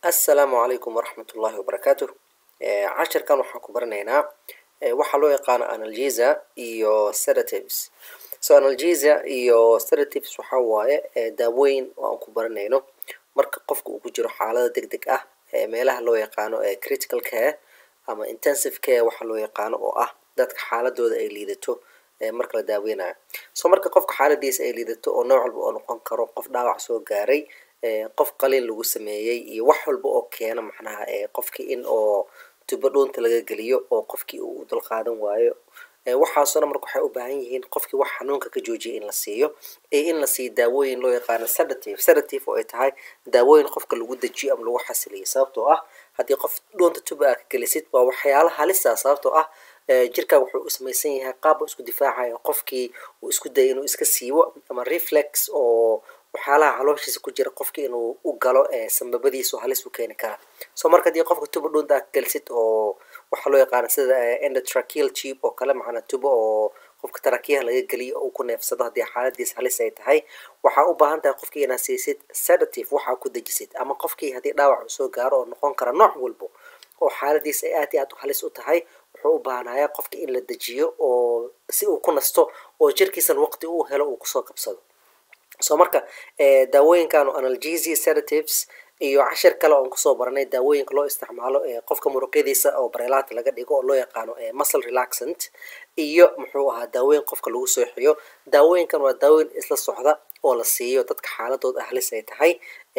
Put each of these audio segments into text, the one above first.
assalaamu calaykum waraxmat ullaahi wabarakaatuh cashirkan waxaan ku baranaynaa waxaa loo yaqaano analgesa iyo sedatives so analgesa iyo sedatives waxaa waaye daawooyin oo aan ku baranayno marka qofka uu ku jiro xaalada deg deg ah meelaha loo yaqaano critical care ama intensive care waxaa loo yaqaano oo ah dadka xaaladooda ay liidato marka la daaweynayo so marka qofka xaaladiisa ay liidato oo nooc walba oo noqon karo qof dhaawac soo gaaray qof qaliin lagu sameeyey iyo wax walba oo keena macnaha qofkii in oo tubo dhuunta laga geliyo oo qofkii uu dulqaadan waayo waxaasoo dhan marka waxay u baahan yihiin qofkii wax xanuunka ka joojiyay in la siiyo iyo in la siiyo daawooyin loo yaqaano sedative sedative oo ay tahay daawooyin qofka lagu dejiyo ama lagu xasiliyo sababtoo ah haddii qof dhuunta tuba aa ka gelisid waa waxyaala halisa sababtoo ah jirkaa wuxuu u samaysan yahay qaab isku difaacayo qofkii uu isku daya inuu iska siibo ama reflex oo waxyaalaha calooshiisa ku jira qofkii inuu u galo sambabadiisu halis u keeni kara so marka haddii qofka tuba dhuunta aa ka gelisid oo waxaa loo yaqaana sida endotracheal tube oo kale macnaa tubo oo qofka tarakiyaha laga geliyo oo uu ku neefsado haddii xaaladiisa halis ay tahay waxaa u baahan tahay qofkii inaad siisid sedative waxaa ku dejisid ama qofkii haddii dhaawac uu soo gaaro oo noqon kara nooc walbo oo xaaladiisa ay aad iyo aad u halis u tahay wuxuu u baahanayaa qofka in la dejiyo oo si uu ku nasto oo jirkiisan waqti uu helo uu kusoo kabsado so marka daawooyinkan analgesi sedatives iyo cashir kale oon kusoo baranay daawooyinka loo isticmaalo qofka muruqyadiisa oo bareelaata laga dhigo oo loo yaqaano muscle relaxant iyo muxuu ahaa daawooyin qofka lagu sooxiyo daawooyinkan waa daawooyin isla socda oo la siiyo dadka xaaladooda halis ay tahay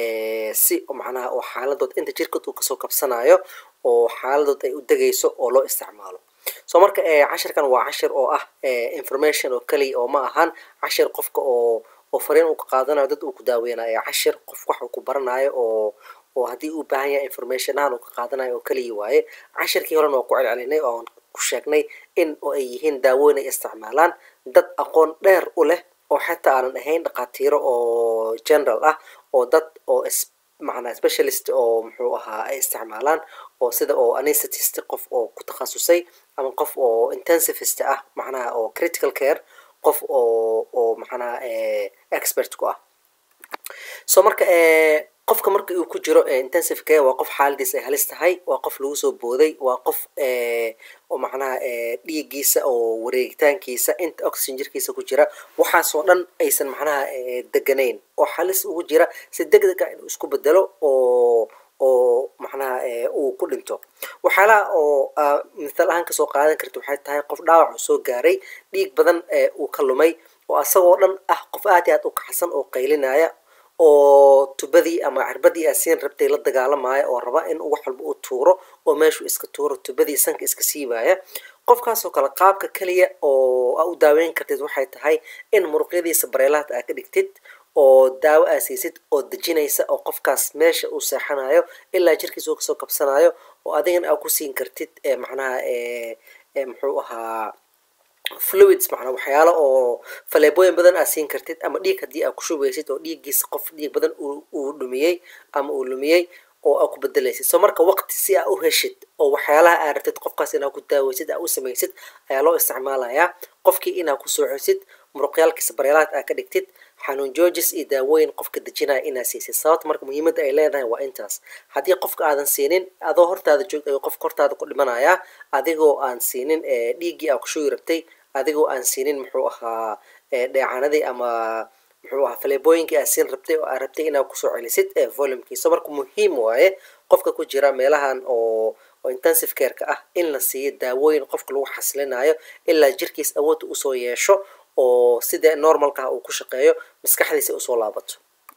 si macnaha oo xaaladood inta jirkood uu kasoo kabsanayo oo xaaladood ay u degayso oo loo isticmaalo so marka cashirkan waa cashir oo ah information oo keliya oo ma ahan cashir qofka oo oo fariin uu ka qaadanayo dad uu ku daaweynayo cashir qof wax uu ku baranayo oo oo haddii uu baahan yahay information ahaan uu ka qaadanayo oo keliya waaye cashirkii horena waa ku celcelinay oo aan ku sheegnay in oo ay yihiin daawooyin ay isticmaalaan dad aqoon dheer u leh oo xataa aanan ahayn dhaqaatiiro oo general ah oo dad oo macnaa specialist oo muxuu ahaa ay isticmaalaan oo sida oo anestetist qof oo ku takhasusay ama qof oo intensivist ah macnaha oo critical care qof oo oo macnaha expert ku ah so marka qofka marka uu ku jiro intensive care waa qof xaaladiisa ay halis tahay waa qof lagu soo booday waa qof oo macnaha dhiiggiisa oo wareegitaankiisa inta oxygen jirkiisa ku jira waxaasoo dhan aysan macnaha deganayn oo halis ugu jira si deg deg ah inuu isku bedelo oo oo macnaha uu ku dhinto waxyaalaha oo mithaal ahaan kasoo qaadan karta waxay tahay qof dhaawac uu soo gaaray dhiig badan uu ka lumay oo asagoo dhan ah qof aad iyo aad u kaxsan oo qaylinaya oo tubadii ama cirbadii aasiin rabtay la dagaalamaya oo raba in wax walba uu tuuro oo meeshuu iska tuuro tubadii sanka iska siibaya qofkaasoo kale qaabka keliya oo aa u daaweyn kartid waxay tahay in muruqyadiisa bareelaad aa ka dhigtid oo daawo aa siisid oo dejinaysa oo qofkaas meesha uu seexanayo ilaa jirkiisa uu kasoo kabsanayo oo adigana aa ku siin kartid macnaha muxuu ahaa fluids macnaa waxyaalo oo faleebooyin badan aa siin kartid ama dhiig haddii aa ku shubaysid oo dhiiggiisa qof dhiig badan uu dhumiyey ama uu lumiyey oo aa ku bedelaysid so marka waqti si aa u heshid oo waxyaalaha aa rabtid qofkaas inaa ku daaweysid aa u samaysid ayaa loo isticmaalayaa qofkii inaa ku sooxisid muruqyaalkiisa bareelaad aa ka dhigtid xanuun joojis iyo daawooyin qofka dejinaya inaa siisid sababta marka muhiimadda ay leedahay waa intaas haddii qofka aadan siinin adoo hortaada joogta ayuu qofka hortaada ku dhimanayaa adigoo aan siinin dhiiggii aa ku shugi rabtay adigoo aan siinin muxuu ahaa dheecanadii ama muxuu ahaa faleebooyinkii aa siin rabtay oo aa rabtay inaa kusoo celisid volumkiisa marka muhiim waaye qofka ku jira meelahan oo oo intensive careka ah in la siiyo daawooyin qofka lagu xasilinayo ilaa jirkiis awoodda usoo yeesho oo sida normalka ah uu ku shaqeeyo maskaxdiisa usoo laabato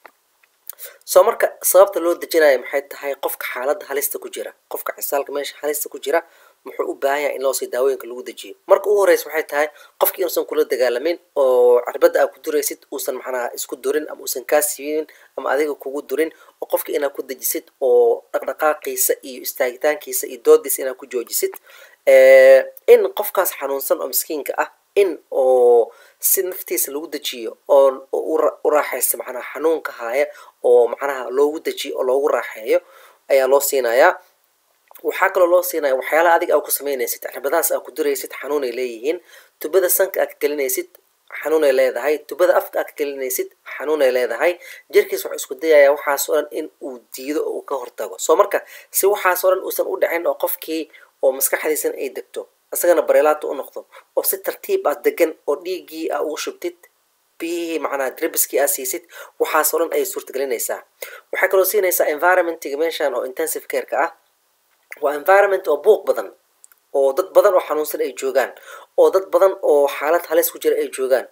so marka sababta loo dejinayo maxay tahay qofka xaaladda halista ku jira qofka cisaalka meesha halista ku jira muxuu u baahan yahay in loosii daawooyinka lagu dejiyo marka ugu horeysa waxay tahay qofki inuusan kula dagaalamin oo cirbadda aa ku duraysid uusan macnaha isku durin ama uusan kaa siinin ama adiga kugu durin oo qofka inaa ku dejisid oo dhaqdhaqaaqiisa iyo istaagitaankiisa iyo doodiisa inaa ku joojisid in qofkaas xanuunsan oo miskiinka ah in oo si naftiisa lagu dejiyo oo u raaxaysa macnaha xanuunka haya oo macnaha loogu dejiyo oo loogu raaxeeyo ayaa loo siinayaa waxaa kaloo loo siinaya waxyaalaha adiga aa ku samaynaysid cirbadahaas aa ku duraysid xanuunay leeyihiin tubada sanka aa ka gelinaysid xanuunay leedahay tubada afka aad ka gelinaysid xanuunay leedahay jirkiis wuxuu isku dayayaa waxaas oo dhan in uu diido oo uu ka hortago soo marka si waxaas oo dhan uusan u dhicin oo qofkii oo maskaxdiisana ay degto isagana bareelaata u noqdo oo si tartiib ah degan oo dhiiggii aa ugu shubtid biyihii macnaha dribiskii aa siisid waxaas oo dhan ayay suurtagelinaysaa waxay kaloo siinaysaa environmentiga meeshan oo intensive careka ah waa environment oo buuq badan oo dad badan oo xanuunsan ay joogaan oo dad badan oo xaalad halis ku jira ay joogaan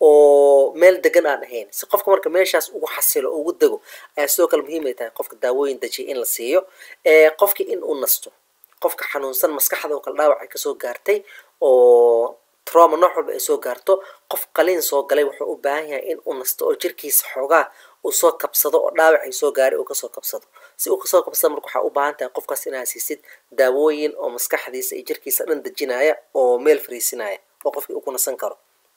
oo meel degan aan ahayn si qofka marka meeshaas ugu xasilo oo ugu dego ayaa sidoo kale muhiim ay tahay qofka daawooyin dajiya in la siiyo qofkii in uu nasto qofka xanuunsan maskaxda oo kale dhaawac ay kasoo gaartay oo trauma nooc walba ay soo gaarto qof qaliin soo galay wuxuu u baahan yahay in uu nasto oo jirkiisa xoogaa uu soo kabsado oo dhaawac ay soo gaaray uu kasoo kabsado si uu kasoo kabsado marka waxaa u baahan tahay qofkaas inaad siisid daawooyin oo maskaxdiisa iyo jirkiisa dhan dejinaya oo meel fariisinaya oo qofkii uu ku nasan karo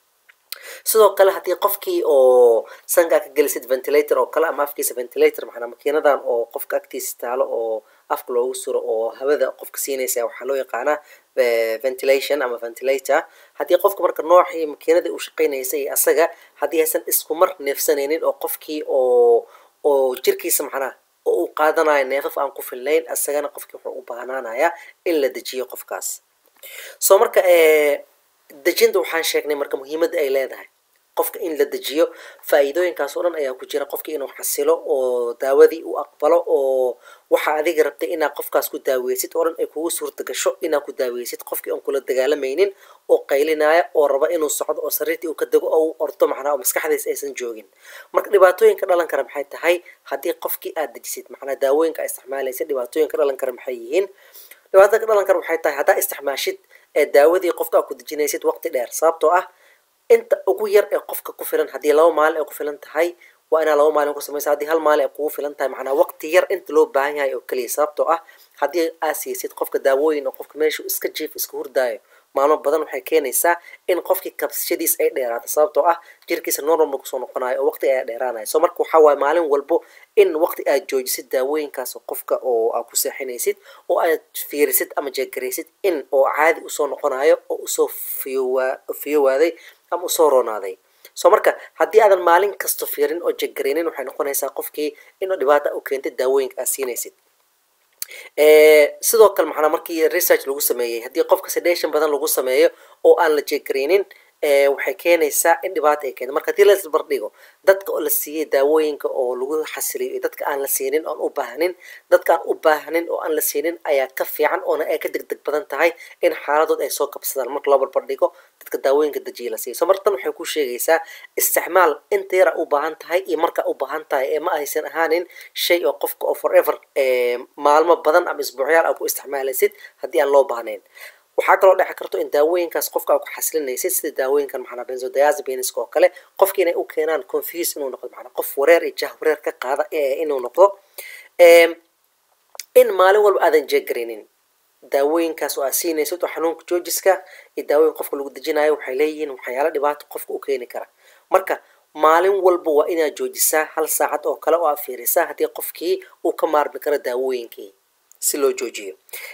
sidoo kale haddii qofkii oo sankaa ka gelisid ventilator oo kale ama afkiisa ventilator maxanaa makiinadan oo qofka agtiisa taalo oo afka loogu suro oo hawada qofka siinaysa waxaa loo yaqaanaa ventilation ama ventilator haddii qofka marka noocii makiinadii uu shaqaynaysa iyo asaga haddii aysan isku mar neefsanaynin oo qofkii oo oo jirkiisa macnaha oo uu qaadanayo neefaf aan ku filnayn isagana qofkii wuxuu u baahnaanayaa in la dejiyo qofkaas soo marka dejinta waxaan sheegnay marka muhiimadda ay leedahay qofka in la dejiyo faa'iidooyinkaas oo dhan ayaa ku jira qofkii inuu xasilo oo daawadii uu aqbalo oo waxa adiga rabtay inaad qofkaas ku daaweysid oo dhan ay kugu suurta gasho inaad ku daaweysid qofkii aan kula dagaalamaynin oo qaylinaya oo raba inuu socdo oo sariirtii uu ka dego oo uu ordo macnaha oo maskaxdiisa aysan joogin marka dhibaatooyinka dhalan kara maxay tahay haddii qofkii aad dejisid macnaa daawooyinka aad isticmaalaysid dhibaatooyinka dhalan kara maxay yihiin dhibaatada ka dhalan kara waxay tahay haddaa isticmaashid ee daawadii qofka aad ku dejinaysid waqti dheer sababtoo ah inta ugu yar ee qofka ku filan haddii laba maalin ay ku filan tahay waa inaa laba maalin ku samaysa haddii hal maalin ay kugu filan tahay macnaa waqti yar inta loo baahan yahay oo keliya sababtoo ah haddii aad siisid qofka daawooyin oo qofka meeshu iska jiif iska hurdaayo maalmo badan waxay keenaysaa in qofkii kabsashadiis ay dheeraato sababtoo ah jirkiisa normal kusoo noqonayo oo waqti ayaa dheeraanayo so marka waxaa waaye maalin walbo in waqti aad joojisid daawooyinkaas qofka oo aad ku seexinaysid oo aad fiirisid ama jeegaraysid in oo caadi usoo noqonayo oo usoo fiyowa fiyowaaday ama usoo roonaaday so marka haddii aadan maalin kasto fiirin oo jegaraynin waxay noqonaysaa qofkii inuu dhibaata u keentid daawooyinka aad siinaysid sidoo kale maxanaa markii research lagu sameeyey haddii qofka sedation badan lagu sameeyo oo aan la jeegaraynin waxay keenaysaa in dhibaata ay keento marka haddii la bardhigo dadka oo la siiyey daawooyinka oo lagu xasiliyo iyo dadka aan la siinin oon u baahnin dadka aan u baahnin oo aan la siinin ayaa ka fiican oona ay ka degdeg badan tahay in xaaladood ay soo kabsadaan marka loo barbardhigo dadka daawooyinka dajiya la siiyo so marka tan waxay ku sheegaysaa isticmaal inta yar aa u baahan tahay iyo markaa u baahan tahay ee ma aysan ahaanin shay oo qofka oo forever maalmo badan ama isbuucyaal aa ku isticmaalaysid haddii aan loo baahnayn waxaa kaloo dhici karto in daawooyinkaas qofka aa ku xasilinaysid sida daawooyinkan maxanaa benzodiazepiniska oo kale qofki inay u keenaan confuse inuu noqdo macnaa qof wareer iyo jah wareer ka qaada inuu noqdo in maalin walba aadan jeegaraynin daawooyinkaas oo aad siinaysid oo xanuunka joojiska iyo daawooyin qofka lagu dejinayo waxay leeyihiin waxyaala dhibaato qofka u keeni kara marka maalin walba waa inaad joojisaa hal saacad oo kale oo aad fiirisaa haddii qofkii uu ka maarmi karo daawooyinkii si loo joojiyo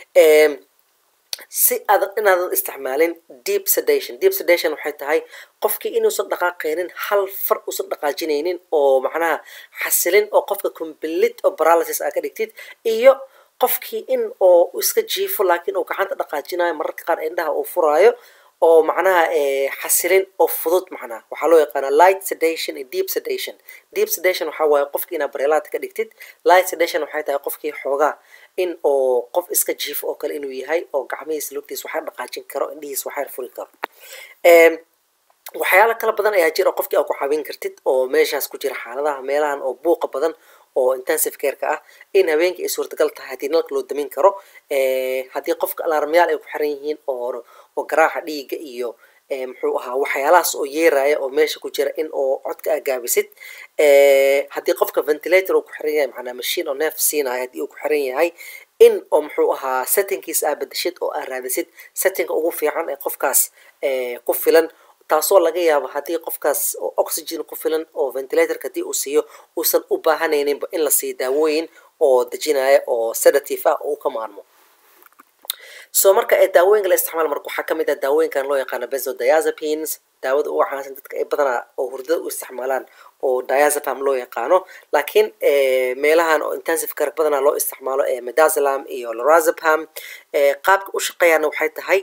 si aad inaadan isticmaalin deep sedation deep sedation waxay tahay qofkii inuusan dhaqaaqaynin hal far uusan dhaqaajinaynin oo macnaha xasilin oo qofka complete oo paralysis aa ka dhigtid iyo qofkii in oo iska jiifo laakiin uu gacanta dhaqaajinayo mararka qaar indhaha uu furaayo oo macnaha xasilin oo fudud macnaha waxaa loo yaqaana light sedation iyo deep sedation deep sedation waxaa waaye qofkii inaad bareelaad ka dhigtid light sedation waxay tahay qofkii xoogaa in oo qof iska jiifo oo kale inuu yahay oo gacmihiisa lugtiisa waxaa dhaqaajin karo indhihiisa waxaa furi karo waxyaala kala badan ayaa jira oo qofkii aa ku caawin kartid oo meeshaas ku jira xaaladaha meelahan oo buuqa badan oo intensive careka ah in habeenkii ay suurtagal tahay haddii nalka loo damin karo haddii qofka alarmyaal ay ku xiran yihiin oo oo garaaca dhiiga iyo muxuu ahaa waxyaalahaas oo yeeraya oo meesha ku jira in oo codka aa gaabisid haddii qofka ventilator uu ku xiran yahay macnaa machine oo neef siinaya haddii uu ku xiran yahay in oo muxuu ahaa settingkiisa aa bedeshid oo aa raadisid settingka ugu fiican ee qofkaas ku filan taasoo laga yaabo haddii qofkaas oxygen ku filan oo ventilatorka haddii uu siiyo uusan u baahanayninba in la siiyo daawooyin oo dejinaya oo sedative ah oo uu ka maarmo so marka ee daawooyinka la isticmaal marka waxaa kamid ah daawooyinkan loo yaqaano benzodiazepines daawada ugu caansan dadka ay badanaa oo hurdada u isticmaalaan oo diazepam loo yaqaano laakiin meelahan oo intensive care badanaa loo isticmaalo ee midazolam iyo lorazepam qaabka u shaqeeyaana waxay tahay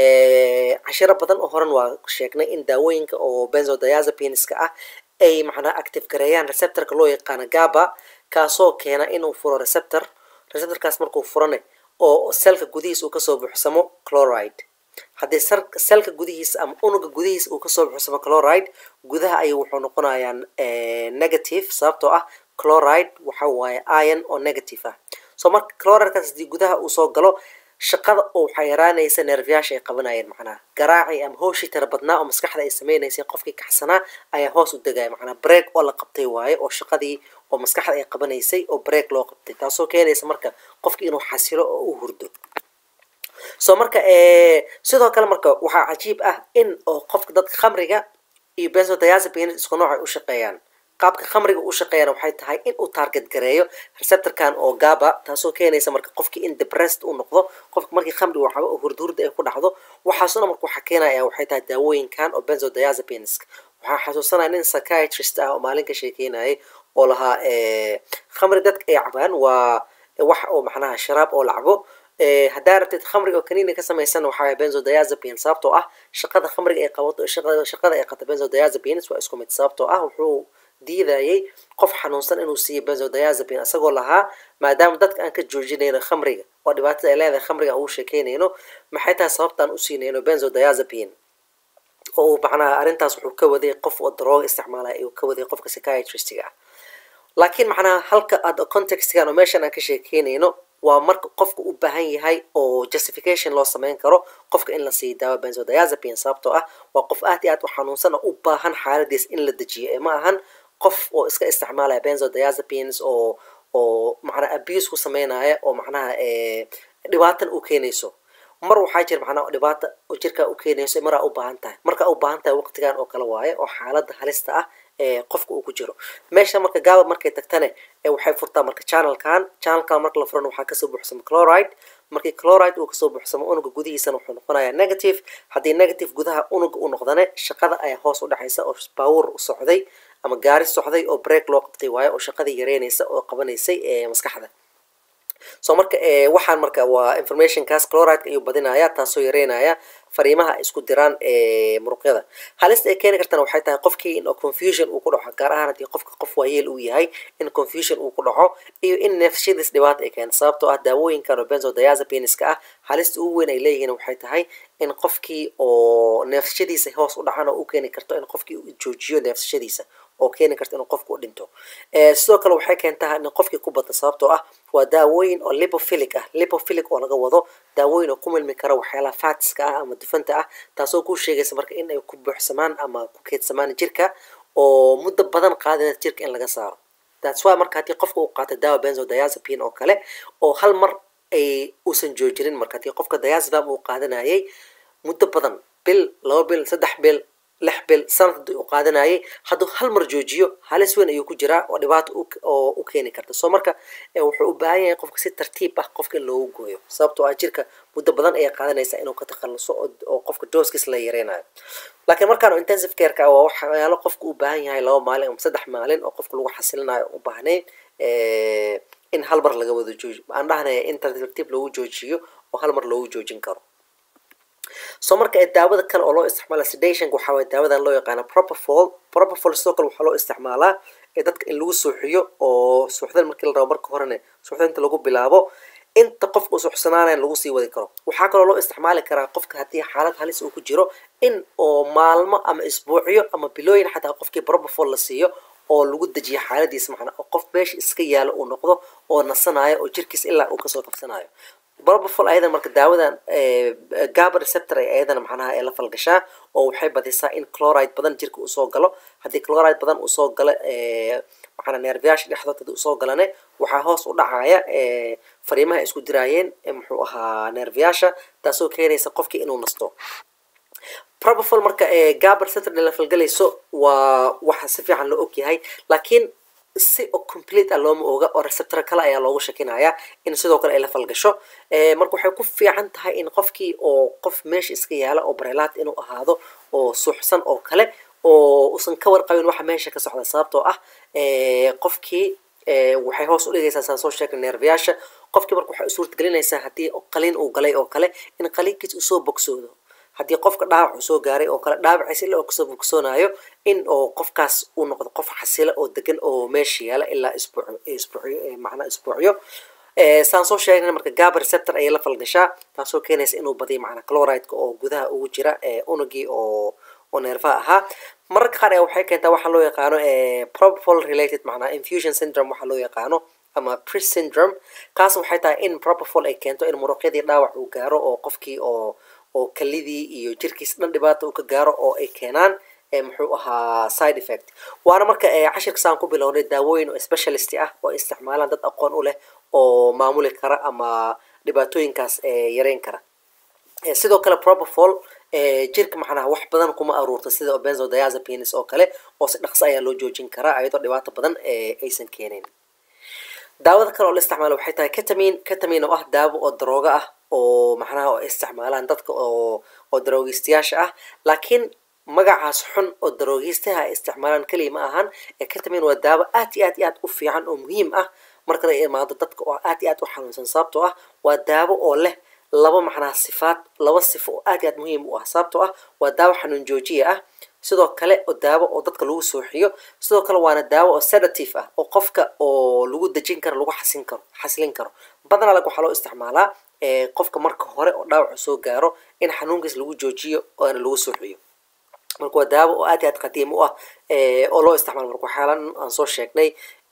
cashiro badan oo horan waa sheegnay in daawooyinka oo benzodiazepinska ah ay macnaa active gareeyaan receptorka loo yaqaano gaba kaasoo keena inuu furo receptor receptorkaas markuu furane oo selka gudihiisa uu kasoo buuxsamo chloride haddii selka gudihiisa ama unuga gudihiisa uu kasoo buuxsamo chloride gudaha ayuu wuxuu noqonayaa negative sababtoo ah chloride waxa waaye iron oo negative ah so marka chloridekas haddii gudaha uu soo galo shaqada oo waxaa yaraanaysa neerfayaasha ay qabanayeen macnaha garaacii ama hooshii tira badnaa oo maskaxda ay sameynaysay qofkii kaxsanaa ayaa hoos u degaya macnaa break oo la qabtay waaye oo shaqadii oo maskaxda ay qabanaysay oo break loo qabtay taasoo keenaysa marka qofkii inuu xasilo oo u hurdo so marka sidoo kale marka waxaa cajiib ah in oo qofka dadka khamriga iyo benzodiazepine isku nooc ay u shaqeeyaan qaabka khamriga u shaqeeyana waxay tahay in uu target gareeyo receptorkan oo gaba taasoo keenaysa marka qofkii in depressed uu noqdo qofka markii khamri waxaba oo hurdhurda ay ku dhacdo waxaasuna marka waxaa keenaya waxay tahay daawooyinkan oo benzodiazepines waxaa xasuusanaya nin psychiatrist ah oo maalin ka sheekeynayay oo lahaa khamri dadka ay cabaan waa wax oo macnaha sharaab oo lacabo haddaa rabtid khamriga oo kaniini ka samaysan waxaa benzodiazepine sababtoo ah shaqada khamriga ay qabato shaqada ay qabto benzodiazepines waa isku mid sababtoo ah wuxuu diidayay qof xanuunsan inuu siiyo benzodiazepine isagoo lahaa maadaama dadka aan ka joojinayno khamriga oo dhibaatada ay leedahay khamriga aan ugu sheekeynayno maxay tahay sababtaan u siinayno benzodiazepine oo uu macnaha arrintaas wuxuu ka waday qof oo darooga isticmaalaya ayuu ka waday qofka psychiatristiga ah laakiin macnaha halka aad contextgan oo meeshan aan ka sheekeynayno waa marka qofka u baahan yahay oo justification loo sameyn karo qofka in la siiyo daawo benzodiazepine sababtoo ah waa qof aad iyo aad u xanuunsan oo u baahan xaaladiis in la dejiyo ee ma ahan qof oo iska isticmaalaya benzodiazepines oo oo macnaha abuse ku sameynaya oo macnaha dhibaatan u keenayso mar waxaa jira macnaha dhibaata oo jirkaa u keenayso maraa u baahan tahay markaa u baahan tahay waqtigan oo kale waaye oo xaaladda halista ah ee qofka uu ku jiro meesha marka gaaba markay tagtane waxay furtaa marka channelkan channelkan marka la furana waxaa kasoo buuxsama chloride markii chloride uu kasoo buuxsamo unuga gudihiisana wuxuu noqonayaa negative haddii negative gudaha unuga u noqdane shaqada ayaa hoos u dhexaysa oo power u socday ama gaari socday oo break loo qabtay waayo oo shaqadii yareynaysa oo qabanaysay maskaxda so marka waxaan marka waa informationkaas chloride ayuu badinaya taasoo yareynaya fariimaha ay isku diraan muruqyada halista ay keeni kartana waxay tahay qofkii in confusion uu ku dhaco gaar ahaan haddii qofka qof waayeel uu yahay in confusion uu ku dhaco iyo in neefshadiis dhibaata ay keento sababtoo ah daawooyinkan oo benzodiazepiniska ah halista ugu weyn ay leeyihiin waxay tahay in qofkii oo neefsashadiisa hoos u dhacan oo u keeni karto in qofkii uu joojiyo neefsashadiisa oo keeni karta inuu qofku u dhinto sidoo kale waxay keentaa in qofkii ku bata sababtoo ah waa daawooyin oo lipophilic ah lipophilic oo laga wado daawooyin oo ku milmi kara waxyaalaha fatska ah ama dufanta ah taasoo kuu sheegaysa marka in ay ku buuxsamaan ama ku keedsamaan jirka oo muddo badan qaadina jirka in laga saaro that's why marka haddii qofka uu qaato daawa benzodiazepine oo kale oo hal mar ay uusan joojinin marka haddii qofka diazepam uu qaadanayay muddo badan bil laba bil saddex bil lix bil sanad u qaadanayay hadduu hal mar joojiyo halis weyn ayuu ku jiraa oo dhibaato oo u keeni karta soo marka wuxuu u baahan yahay qofka si tartiib ah qofka in loogu gooyo sababtoo ah jirka muddo badan ayay qaadanaysaa inuu ka takhaluso oo qofka dooskiis la yareynayo laakiin markaan intensive careka waa waxyaalo qofka u baahan yahay laba maalin ama saddex maalin oo qofka lagu xasilinayo u baahnayn in hal mar laga wada jooji aan dhahnaya in tartiib loogu joojiyo oo hal mar loogu joojin karo so marka daawada kale oo loo isticmaala sedationka waxaa waye daawadan loo yaqaana propofol propofol sidoo kale waxaa loo isticmaalaa dadka in lagu suuxiyo oo suuxdan markii la rabo marka horene suuxdinta lagu bilaabo inta qofka uu suuxsanaanayn lagu sii wadi karo waxaa kaloo loo isticmaali karaa qofka haddii xaalad halis uu ku jiro in oo maalmo ama isbuucyo ama bilooyin xataa qofkii propofol la siiyo oo lagu dejiyo xaaladiisa macnaa oo qof meesha iska yaalo uu noqdo oo nasanayo oo jirkiis ilaa uu kasoo kabsanayo propofol ayadan marka daawadan gaba receptor ay ayadana macnaha ee la falgashaa oo waxay badisaa in chloride badan jirka uu soo galo haddii chloride badan uu soo galo macnaa neerfayaasha dhexdood haddii usoo galane waxaa hoos u dhacaya fariimaha isku diraayeen muxuu ahaa neerfayaasha taasoo keenaysa qofkii inuu nasto propofol marka gaba receptor la falgalayso waa waxa si fiican loo ogyahay laakiin si oo complete ah looma oga oo receptor kale ayaa loogu shakinayaa in sidoo kale ay la falgasho marka waxay ku fiican tahay in qofkii oo qof meesha iska yaala oo bareelaat inuu ahaado oo suuxsan oo kale oo usan ka warqabin waxa meesha ka socda sababtoo ah qofkii waxay hoos u dhigaysaa saan soo sheegnay neerfayaasha qofkii marka waxay u suurtagelinaysaa haddii qaliin uu galay oo kale in qaliinkiis uu soo bogsoodo haddii qofka dhaawac uu soo gaaray oo kale dhaawaciis ila oo kasoo bogsoonayo in oo qofkaas uu noqdo qof xasila oo degan oo meesha yaala ilaa isbuuc isbuucyo macnaa isbuucyo saan soo sheegnay marka gaba receptor ayay la falgashaa taasoo keenaysa inuu badiyo macnaa chloride-ka oo gudaha ugu jira unugii oo oo neerfaha ahaa mararka qaar waxay keentaa waxaa loo yaqaano propofol related macnaa infusion syndrome waxaa loo yaqaano ama pris syndrome kaas waxay tahay in propofol ay keento in muruqyadii dhaawac uu gaaro oo qofkii oo oo kalidii iyo jirkiis dhan dhibaata uu ka gaaro oo ay keenaan muxuu ahaa side effect waana marka cashirka saan ku bilownay daawooyin oo specialist ah oo isticmaalaan dad aqoon u leh oo maamuli kara ama dhibaatooyinkaas yareyn kara sidoo kale propofol jirka macnaha wax badan kuma aruurta sida benzodiazepines oo kale oo si dhaqso ayaa loo joojin karaa iyadoo dhibaato badan aysan keenayn daawada kale oo la isticmaalo waxay tahay ketamin ketamin oo ah daawo oo darooga ah oo macnaha oo isticmaalaan dadka oo oo daroogistayaasha ah laakiin magacaas xun oo daroogistaha ay isticmaalaan keliya ma ahan ketamin waa daawo aad iyo aad iyo aad u fiican oo muhiim ah marka ay imaado dadka oo aad iyo aad u xanuunsan sababtoo ah waa daawo oo leh laba macnaha sifaad laba sifo oo aad iyo aad muhiim u ah sababtoo ah waa daawo xanuun joojiya ah sidoo kale oo daawo oo dadka lagu sooxiyo sidoo kale waana daawo oo sedative ah oo qofka oo lagu dejin karo lagu xasin karo xasilin karo badanaa lag waxaa loo isticmaalaa qofka marka hore oo dhaawacu soo gaaro in xanuunkiis lagu joojiyo oona lagu sooxiyo marka waa daawo oo aad iyo aad qadiim u ah oo loo isticmaalo marka waxyaalan aan soo sheegnay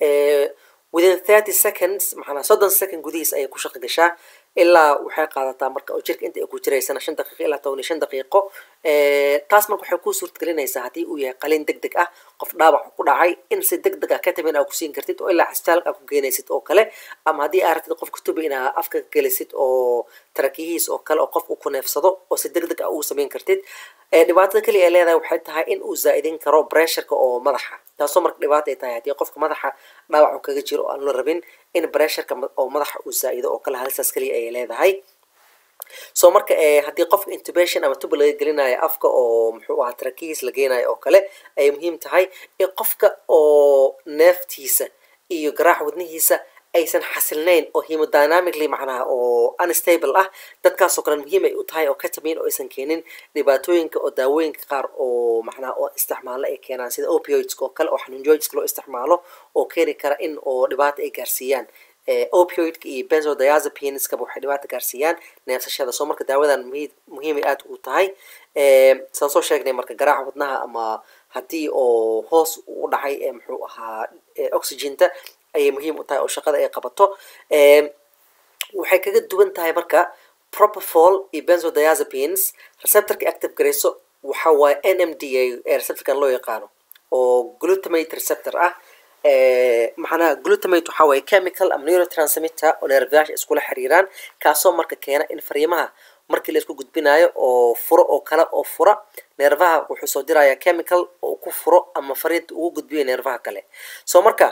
within thirty seconds maxanaa soddon second gudihiis ayay ku shaqo gashaa ilaa waxay qaadataa marka oo jirka inta ay ku jiraysana shan daqiiqo ilaa toban iyo shan daqiiqo taas marka waxay kuu suurtagelinaysaa haddii uu yahay qaliin deg deg ah qof dhaawac ku dhacay in si deg deg ah ketamin aa kusiin kartid oo ilaa cisbitaalka aa ku geenaysid oo kale ama haddii aa rabtid qofka tubi inaa afka ka gelisid oo tarakiyihiis oo kale oo qof uu ku neefsado oo si deg deg ah ugu samayn kartid dhibaatada keliya ay leedahay waxay tahay in uu zaa'idin karo bressurka oo madaxa taasoo marka dhibaata ay tahay haddii qofka madaxa dhaawac uu kaga jiro oo aan la rabin in bressurka oo madaxa uu zaa'ido oo kale halistaas keliya ayay leedahay so marka haddii qofka intubation ama tuba laga gelinayo afka oo muxuu ahaa tarakihiis la geenayo oo kale ayay muhiim tahay in qofka oo neeftiisa iyo garaac wadnihiisa aysan xasilnayn oo hemodynamically macnaha oo unstable ah dadkaasoo kale muhiim ay u tahay oo ketamin oo aysan keenin dhibaatooyinka oo daawooyinka qaar oo macnaha oo isticmaalo ay keenaan sida opioidska oo kale oo xanuun joojiska loo isticmaalo oo keeni kara in oo dhibaata ay gaarsiiyaan opioidka iyo benzodiazepineskaba waxay dhibaata gaarsiiyaan neefsashada soo marka daawadan muhiim muhiimay aad u tahay saan soo sheegnay marka garaaca wadnaha ama haddii oo hoos u dhacay muxuu ahaa oxygenta ayay muhiim u tahay oo shaqada ay qabato waxay kaga duwan tahay marka propofol iyo benzodiazepines receptorka active garayso waxa waaye n m d a ee receptorkan loo yaqaano oo glutamate receptor ah macnaha glutamate waxaa waaye chemical ama neurotransmitter oo neerfayaasha iskula xiriiraan kaasoo marka keena in fariimaha markii la isku gudbinayo oo furo oo kale oo fura neerfaha wuxuu soo dirayaa chemical oo ku furo ama fariinta ugu gudbiyo neerfaha kale so marka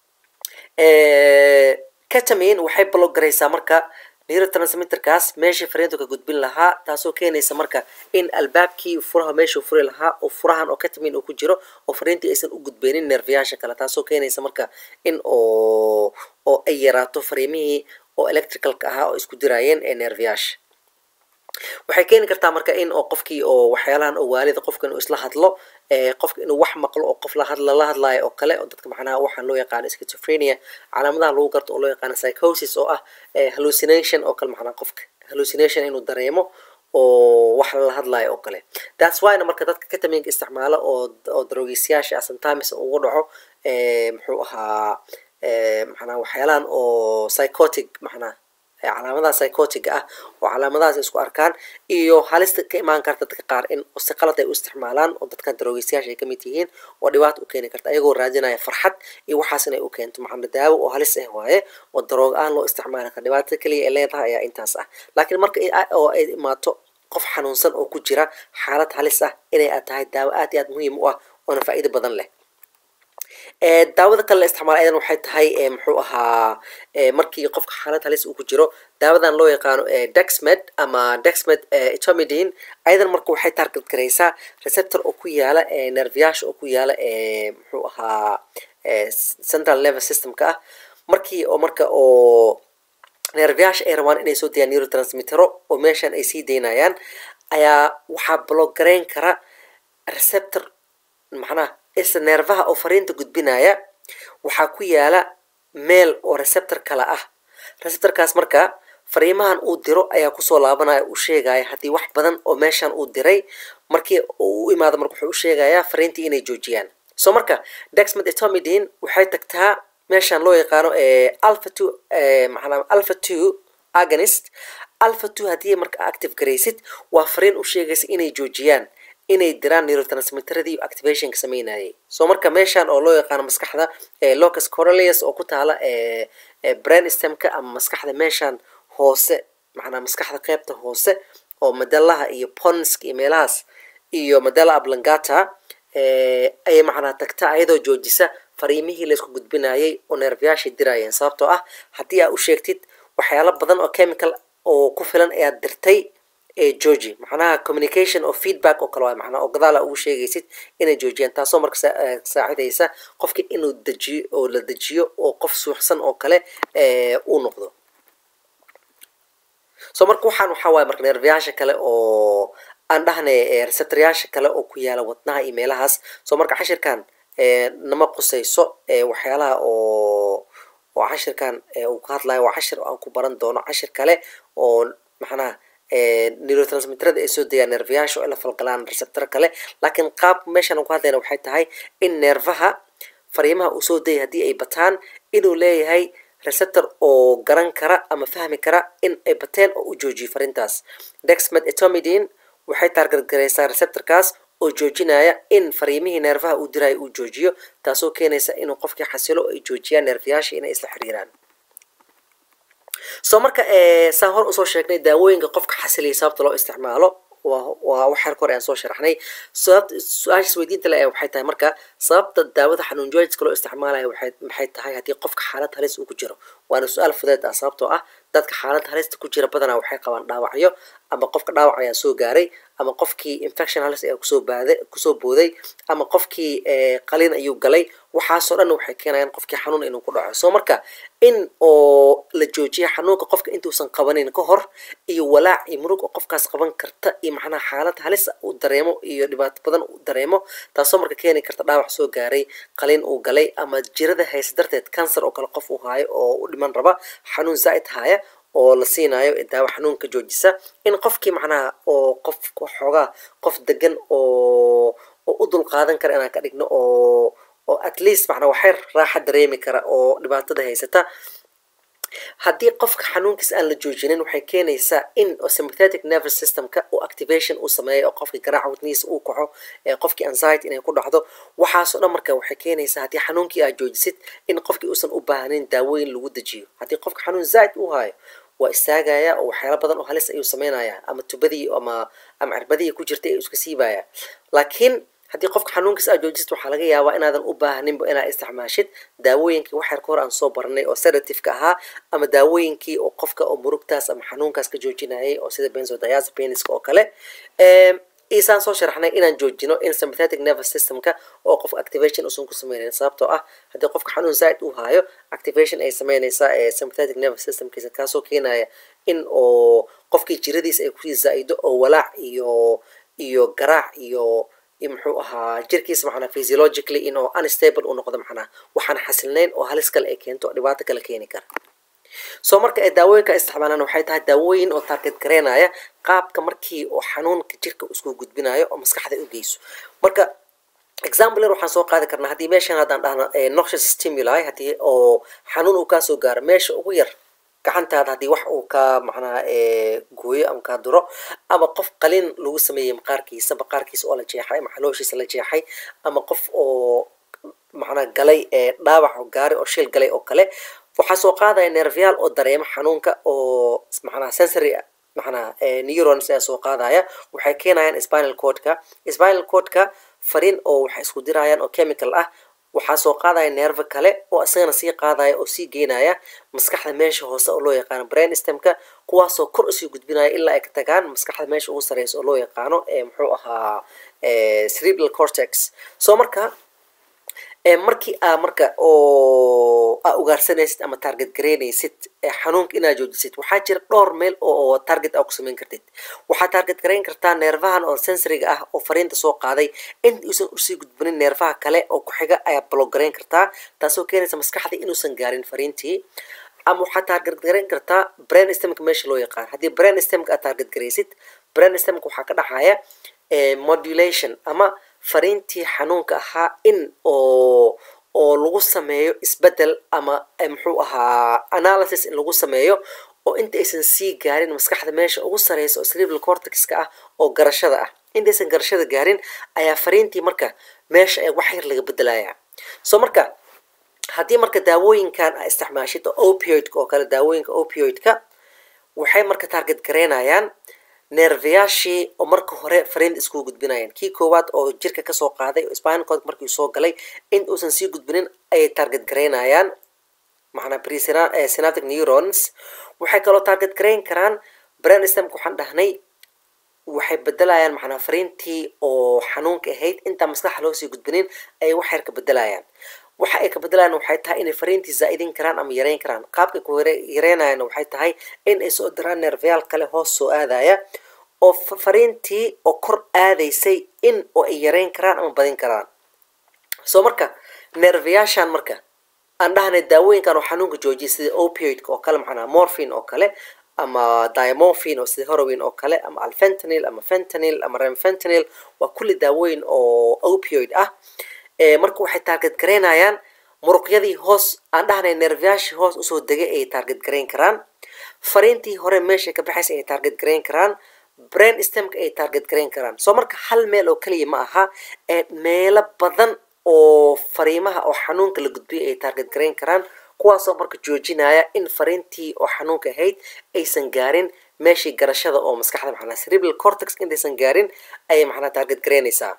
ketamin waxay block garaysaa marka neurotransmitterkaas meeshii fariintu ka gudbin lahaa taasoo keenaysa marka in albaabkii furaha meeshuu furi lahaa oo furahan oo ketamin uu ku jiro oo fariintii aysan u gudbeynin neerfayaasha kale taasoo keenaysa marka in oo oo ay yaraato fariimihii oo electricalka ahaa oo isku diraayeen ee neerfayaasha waxay keeni kartaa marka in oo qofkii oo waxyaalahan oo waalida qofka inuu isla hadlo qofka inuu wax maqlo oo qof lahadla la hadlaayo oo kale oo dadka macnaha waxaan loo yaqaano schizophrenia calaamadaha lagu garto oo loo yaqaano psychosis oo ah hallucination oo kale macnaha qofka hallucination inuu dareemo oo wax lala hadlaayo oo kale that's whyna marka dadka ketaminka isticmaala oo oo daroogiisyaasha sometimes ugu dhaco muxuu ahaa macnaha waxyaalahan oo psychotic macnaha calaamadaha psychotiga ah oo calaamadahaas isku arkaan iyo halista ka imaan karta dadka qaar in si qalad ay u isticmaalaan oo dadkan daroogistayaasha ay kamid yihiin oo dhibaato u keeni karta ayagoo raadinaya farxad iyo waxaas inay u keento macna daawo oo halis ah waaye oo daroog aan loo isticmaali kara dhibaatada keliya ay leedahay ayaa intaas ah laakiin marka oo ay imaato qof xanuunsan oo ku jira xaalad halis ah inay aad tahay daawo aad iyo aad muhiim u ah oona faa'iido badan leh daawada kale la isticmaala ayadan waxay tahay muxuu ahaa markii qofka xaalad halis uu ku jiro daawadan loo yaqaano dexmed ama dexmed etomidine ayadan marka waxay target garaysaa receptor oo ku yaala nerviyaasha oo ku yaala muxuu ahaa central nervous systemka ah markii oo marka oo nerviyaasha ay rabaan inay soo dayaan neurotransmittero oo meeshan ay sii daynayaan ayaa waxaa bloggarayn kara receptor macnaha isla neerfaha oo fariinta gudbinaya waxaa ku yaala meel oo receptor kale ah receptorkaas marka fariimahan uu diro ayaa kusoo laabanaya u sheegaya haddii wax badan oo meeshan uu diray markii uu u imaado marka wuxuu u sheegayaa fariintii inay joojiyaan so marka dexmed etomidine waxay tagtaa meeshan loo yaqaano alpha two macnaa alpha two agonist alpha two haddii marka active garaysid waa fariin u sheegaysa inay joojiyaan inay diraan neurotransmitteradii activationka sameynayay so marka meeshan oo loo yaqaano maskaxda locus coralius oo ku taala brain stemka ama maskaxda meeshan hoose macnaa maskaxda qeybta hoose oo madalaha iyo ponska iyo meelahaas iyo madala ablangata ayay macnaa tagta ayadoo joojisa fariimihii laysku gudbinayay oo neerfayaashii dirayeen sababtoo ah haddii aa u sheegtid waxyaalo badan oo chemical oo ku filan ayaad dirtay georgi macnaha communication oo feedback oo kale waay macnaa oo gadaala ugu sheegaysid inay joojiyaan taasoo marka saacidaysa qofki inuu dejiyo oo la dejiyo oo qof suuxsan oo kale uu noqdo so marka waxaan waxaa waaya marka neerfayaasha kale oo aan dhahnay receptoryaasha kale oo ku yaala wadnaha iyo meelahaas so marka cashirkan nama qusayso waxyaalaha oo oo cashirkan uu ka hadlayo waa cashir aan ku baran doono cashir kale oo macnaha neurotransmitterada ay soo dayaan neerfayaasha oo ay la falgalaan receptor kale laakiin qaab meeshan aan ku hadlayna waxay tahay in neerfaha fariimaha uu soo dayay haddii ay bataan inuu leeyahay receptor oo garan kara ama fahmi kara in ay bateen oo u joojiyo fariintaas dexmed etomidine waxay taargargaraysaa receptorkaas oo joojinaya in fariimihii neerfaha uu diraayo uu joojiyo taasoo keenaysa inuu qofkii xasilo ay joojiyaan neerfayaasha inay isla xiriiraan so marka saan hor usoo sheegnay daawooyinka qofka xasiliya sababta loo isticmaalo waa waxaan hore aan soo sharaxnay su-aashaas weydiinta le waxay tahay marka sababta daawada xanuun joojska loo isticmaalayo maxay tahay haddii qofka xaalad halis uu ku jiro waana su-aal fudeed ah sababtoo ah dadka xaalad halista ku jira badanaa waxay qabaan dhaawacyo ama qofka dhaawac ayaa soo gaaray ama qofkii infection halis ayaa kusoo baaday kusoo booday ama qofkii qaliin ayuu galay waxaasoo dhan waxay keenayaan qofkii xanuun inuu ku dhaco so marka in oo la joojiya xanuunka qofka intuusan qabanin ka hor iyo walaac iyo murug oo qofkaas qaban karta iyo macnaha xaalad halis uu dareemo iyo dhibaato badan uu dareemo taasoo marka keeni karta dhaawac soo gaaray qaliin uu galay ama jirada hayse darteed cancer oo kale qof uu haayo oo u dhiman raba xanuun zaa'id haaya oo la siinayo daawo xanuunka joojisa in qofkii macnaha oo qof xoogaa qof degan oo oo u dul qaadan kara inaan ka dhigno oo oo at least macnaa waxay raaxa dareemi kara oo dhibaatada haysata haddii qofka xanuunkiisa aan la joojinin waxay keenaysaa in sympathetic nervous systemka uu activation uu sameeyo oo qofkii garaaca wadnihiisa uu kaxo qofkii anxiety inay ku dhacdo waxaasoo dhan marka waxay keenaysaa haddii xanuunkii aad joojisid in qofkii uusan u baahnayn daawooyin lagu dejiyo haddii qofka xanuun zaa'id uu haayo waa istaagaya oo waxyaala badan oo halis ayuu sameynaya ama tubadii ama ama cirbadihii ku jirtay ayuu iska siibaya laakiin haddii qofka xanuunkiisa aad joojisid waxaa laga yaabaa inaadan u baahninba inaad isticmaashid daawooyinkii waxyar ka hor aan soo baranay oo sedativeka ahaa ama daawooyinkii oo qofka oo murugtaas ama xanuunkaas ka joojinayay oo sida benzodiazepiniska oo kale isaan soo sharaxnay inaan joojino in sympathetic nervous systemka oo qofka activation usan ku sameynayn sababtoo ah haddii qofka xanuun zaa'id uu haayo activation ay sameynaysaa ee sympathetic nervous systemkiisa kaasoo keenaya in oo qofkii jiradiisa ay kusii zaa'ido oo walaac iyo iyo garaac iyo muxuu ahaa jirkiisa macnaa physiologically in oo unstable uu noqdo macnaa waxaan xasilnayn oo halis kale ay keento oo dhibaato kale keeni kara soo marka ay daawooyinka isticmaalaan waxay tahay daawooyin oo target gareynaya qaabka markii oo xanuunka jirka isku gudbinayo oo maskaxda u geyso marka example waxaan soo qaadi karnaa haddii meeshan haddaan dhahno noxious stimuli haddii oo xanuun uu kaasoo gaaro meesha ugu yar gacantaada haddii wax uu ka macnaha gooyo ama kaa duro ama qof qaliin lagu sameeyey maqaarkiisa maqaarkiisa oo la jeexay ama xalooshiisa la jeexay ama qof oo macnaa galay dhaawac oo gaari oo shil galay oo kale waxaa soo qaadaya nervial oo dareemo xanuunka oo macnaha sensory macnaha neurons ayaa soo qaadaya waxay keenayaan spinal cordka spinal cordka fariin oo waxay isku dirayaan oo chemical ah waxaa soo qaadaya neerve kale oo isagana sii qaadaya oo sii geynaya maskaxda meesha hoose oo loo yaqaano brain stemka kuwaasoo kor usii gudbinaya ilaa ay ka tagaan maskaxda meesha ugu sareysa oo loo yaqaano muxuu ahaa cerebral cortex so marka markii aa marka oo aa ugaarsanaysid ama target garaynaysid xanuunka inaad joojisid waxaa jira dhowr meel oo target aa ku samayn kartid waxaa target garayn kartaa neerfahan oo sensoriga ah oo fariinta soo qaaday inta uusan usii gudbanin neerfaha kale oo ku xiga ayaa block garayn kartaa taasoo keenaysa maskaxda inuusan gaarin fariintii ama waxaa target garayn kartaa brain stemka meesha loo yaqaan haddii brain stemka aad target garaysid brain stemka waxaa ka dhacaya modulation ama fariintii xanuunka ahaa in oo oo lagu sameeyo isbedel ama muxuu ahaa analysis in lagu sameeyo oo inta aysan sii gaarin maskaxda meesha ugu sareysa oo cerebral cortexka ah oo garashada ah intaysan garashada gaarin ayaa fariintii marka meesha ee wax yar laga bedelaya so marka haddii marka daawooyinkan aa isticmaashid oo opioidka oo kale daawooyinka opioidka waxay marka target garaynayaan neerfayaashii oo marka hore fariinta isku gudbinayaan kii koowaad oo jirka kasoo qaaday oo spinal cord markii soo galay in uusan sii gudbinin ayay target garaynayaan macnaa presynaptic neurons waxay kaloo target garayn karaan brain stemka waxaan dhahnay waxay bedelayaan macnaa fariintii oo xanuunka ahayd intaan maskaxa loo sii gudbinin ayay wax yar ka bedelayaan waxa ay ka bedelayaan waxay tahay inay fariintii zaa'idin karaan ama yareyn karaan qaabka ku yareynayaana waxay tahay in ay soo diraan neerfayaal kale hoos soo aadaya oo fariintii oo kor aadaysay in oo ay yareyn karaan ama badin karaan soo marka neerfayaashan marka aan dhahnay daawooyinkan oo xanuunka joojiya sida opioidka oo kale macnaa morphine oo kale ama diamorphine oo sida heroin oo kale ama alfentanil ama fentanil ama remfentanil waa kulli daawooyin oo opioid ah marka waxay target garaynayaan muruqyadii hoos aan dhahnay neerfayaashii hoos usoo degay ayay target garayn karaan fariintii hore meeshay ka baxaysa ayay target garayn karaan brain stemka ayay target garayn karaan soo marka hal meel oo keliya ma aha ee meelo badan oo fariimaha oo xanuunka la gudbiyay ayay target garayn karaan kuwaasoo marka joojinaya in fariintii oo xanuunka ahayd aysan gaarin meeshii garashada oo maskaxda maxanaa cerebral cortex intaysan gaarin ayay maxanaa target garaynaysaa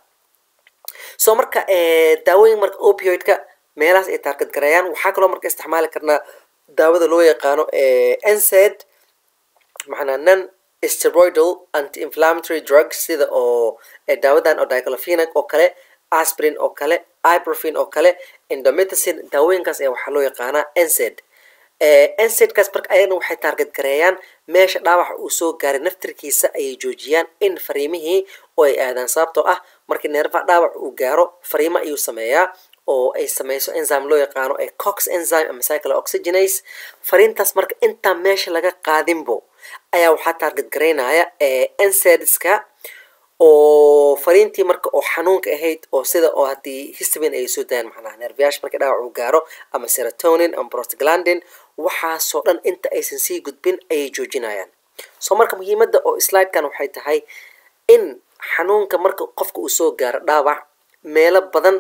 soo marka daawooyin marka opioidka meelahaas ay target garayaan waxaa kaloo marka isticmaali karnaa daawada loo yaqaano nsed macnaa non steroidal anti inflammatory drugs sida oo daawadan oo diclofenac oo kale aspirin oo kale ibuprofen oo kale indomethacin daawooyinkaas ayaa waxaa loo yaqaanaa nsed nsedkaas marka ayagana waxay target gareeyaan meesha dhaawaxa uu soo gaaray naftirkiisa ayay joojiyaan in fariimihii oo ay aadaan sababtoo ah markii neerfaha dhaawac uu gaaro fariimo ayuu sameeyaa oo ay sameyso enzyme loo yaqaano ee cox enzyme ama cycle oxygenase fariintaas marka intaan meesha laga qaadinbo ayaa waxaa target garaynaya nsedska oo fariintii marka oo xanuunka ahayd oo sida oo haddii histamine ay soo dayaan macnaha neerfayaasha marka dhaawac uu gaaro ama serotonin ama prostaglandin waxaasoo dhan inta aysan sii gudbin ayay joojinayaan soo marka muhiimadda oo slidekan waxay tahay in xanuunka marka qofka uu soo gaaro dhaawac meelo badan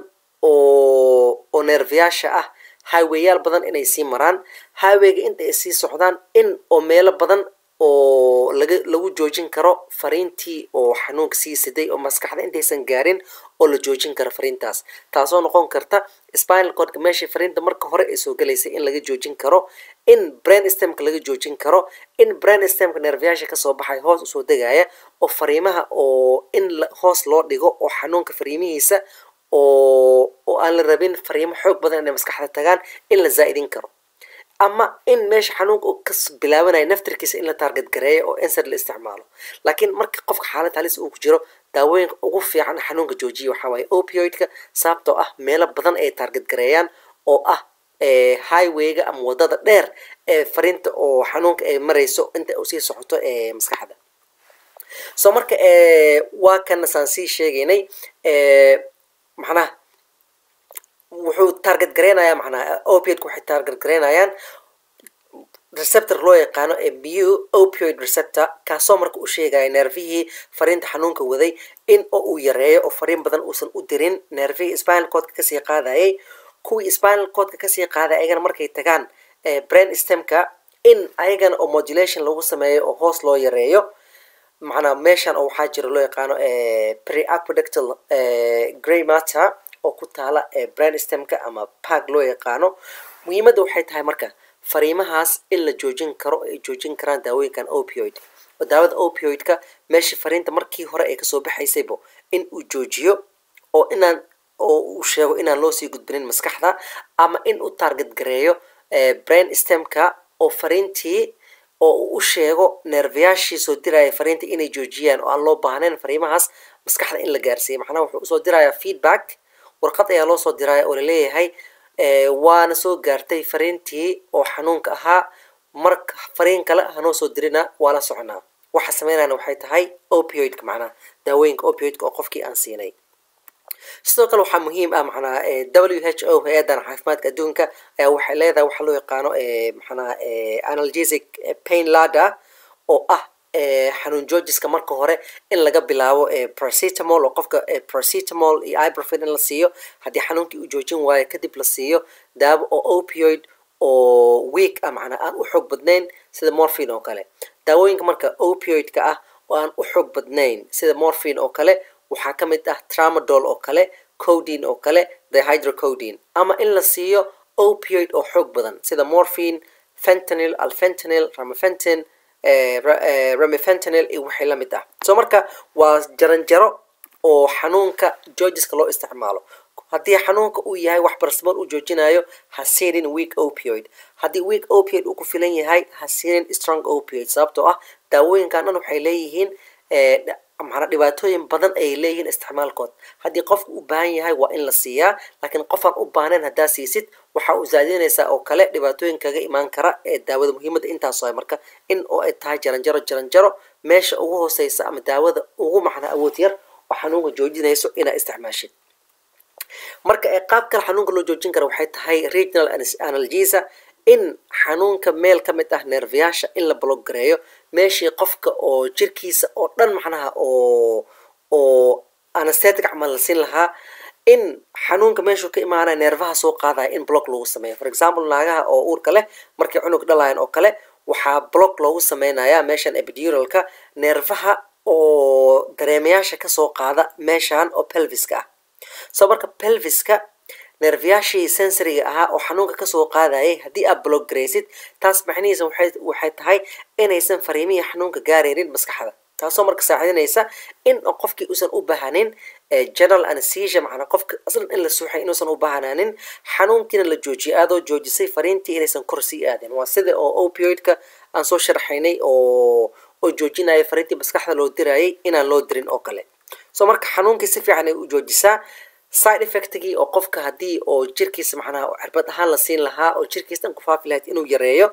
oo oo neerfayaasha ah highwayyaal badan inay sii maraan highwayga inta ay sii socdaan in oo meelo badan oo laga lagu joojin karo fariintii oo xanuunka sii siday oo maskaxda intaysan gaarin oo la joojin karo fariintaas taasoo noqon karta spinal cordka meeshii fariinta marka hore ay soo galaysay in laga joojin karo in brain stemka laga joojin karo in brain stemka neerfayaasha kasoo baxay hoos usoo degaya oo fariimaha oo in hoos loo dhigo oo xanuunka fariimihiisa oo oo aan la rabin fariimo xoog badan inay maskaxda tagaan in la zaa'idin karo ama in meesha xanuunka uu ka bilaabanayo naftirkiisa in la target gareeyo oo ensed la isticmaalo laakiin marka qofka xaalad halis uu ku jiro daawooyinka ugu fiican xanuunka joojiya waxaa waaye opioidka sababtoo ah meelo badan ay target gareeyaan oo ah highwayga ama wadada dheer ee fariinta oo xanuunka ay marayso inta usii socoto ee maskaxda soo marka waa kana saan sii sheegaynay macnaha wuxuu target gareynayaa macnaha opioidka waxay target gareynayaan receptor loo yaqaano ee mu opioid receptor kaasoo marka u sheegaya neerfihii fariinta xanuunka waday in oo uu yareeyo oo fariin badan uusan u dirin neerfihii spinal codka kasii qaadayay kuwii spinal codka kasii qaaday ayagana markay tagaan brain stemka in ayagana oo modulation lagu sameeyo oo hoos loo yareeyo macnaa meeshan oo waxaa jira loo yaqaano preaqueductal gray matter oo ku taala ee brain stemka ama park loo yaqaano muhiimadda waxay tahay marka fariimahaas in la joojin karo ay joojin karaan daawooyinkan opioid oo daawada opioidka meeshii fariinta markii hore ay kasoo baxaysaybo in uu joojiyo oo inaan oo uu sheego inaan loo sii gudbinin maskaxda ama in uu target gareeyo brain stemka oo fariintii oo uu u sheego neerfayaashii soo diraya fariinta inay joojiyaan oo aan loo baahnayn fariimahaas maskaxda in la gaarsiiyo macnaha wuxuu usoo dirayaa feedback warqad ayaa loo soo diraya oo laleeyahay waana soo gaartay fariintii oo xanuunka ahaa marka fariin kale hanoo soo dirina waa la soconaa waxa sameynayana waxay tahay opioidka macnaha daawooyinka opioidka oo qofkii aan siinay sidoo kale waxaa muhiim ah macnaha w h o hay-adan caafimaadka adduunka ayaa waxay leedahay waxaa loo yaqaano macnaha analgesic pain ladder oo ah xanuun joojiska marka hore in laga bilaabo paracetamol oo qofka paracetamol iyo ibuprofen in la siiyo haddii xanuunkii uu joojin waayo kadib la siiyo daawo oo opioid oo weak ah macnaa aan u xoog badnayn sida morphine oo kale daawooyinka marka opioidka ah oo aan u xoog badnayn sida morphine oo kale waxaa ka mid ah tramadol oo kale codine oo kale dihydrocodine ama in la siiyo opioid oo xoog badan sida morphine fentanyl alfentanil ramafentin ramifentanil iyo wixii la mid ah so marka waa jaranjaro oo xanuunka georgiska loo isticmaalo haddii xanuunka uu yahay wax barasmool uu joojinayo ha siinin weak opioid haddii weak opioid uu ku filan yahay ha siinin strong opioid sababtoo ah daawooyinkan dhan waxay leeyihiin macnaa dhibaatooyin badan ayay leeyihiin isticmaalkood haddii qofku u baahan yahay waa in la siiyaa laakiin qofaan u baahnayn haddaa siisid waxa uu zaadinaysaa oo kale dhibaatooyin kaga imaan kara ee daawada muhiimadda intaas waay marka in oo ay tahay jaranjaro jaranjaro meesha ugu hooseysa ama daawada ugu macnaa awood yar oo xanuunka joojinayso inaa isticmaashid marka ee qaab kale xanuunka loo joojin kara waxay tahay regional analgesa in xanuunka meel ka mid ah neerfayaasha in la blogareeyo meeshii qofka oo jirkiisa oo dhan macnaha oo oo anesthetic camal la siin lahaa in xanuunka meeshuu ka imaanaya neerfaha soo qaadaya in block lagu sameeyo for example naagaha oo uurka leh markay cunug dhalayan oo kale waxaa block loogu sameynayaa meeshan epiduralka neerfaha oo dareemayaasha kasoo qaada meeshan oo pelviska ah so marka pelviska neerfayaashii sensoriga ahaa oo xanuunka kasoo qaadayay haddii aad block garaysid taas macnihiisa waxay tahay inaysan fariimihii xanuunka gaaraynin maskaxda taasoo marka saacidinaysa in qofkii uusan u bahanin general anesthesia macnaa qofka aslan in la suuxay inuusan u bahanaanin xanuunkiina la joojiyo aadoo joojisay fariintii inaysan kor sii aadin waa sida oo opioidka aan soo sharxaynay oo oo joojinaya fariintii maskaxda loo dirayay inaan loo dirin oo kale so marka xanuunkii si fiican ay u joojisaa side effectgii oo qofka haddii oo jirkiisa macnaha cirbad ahaan la siin lahaa oo jirkiisa dhan ku faafi lahayd inuu yareeyo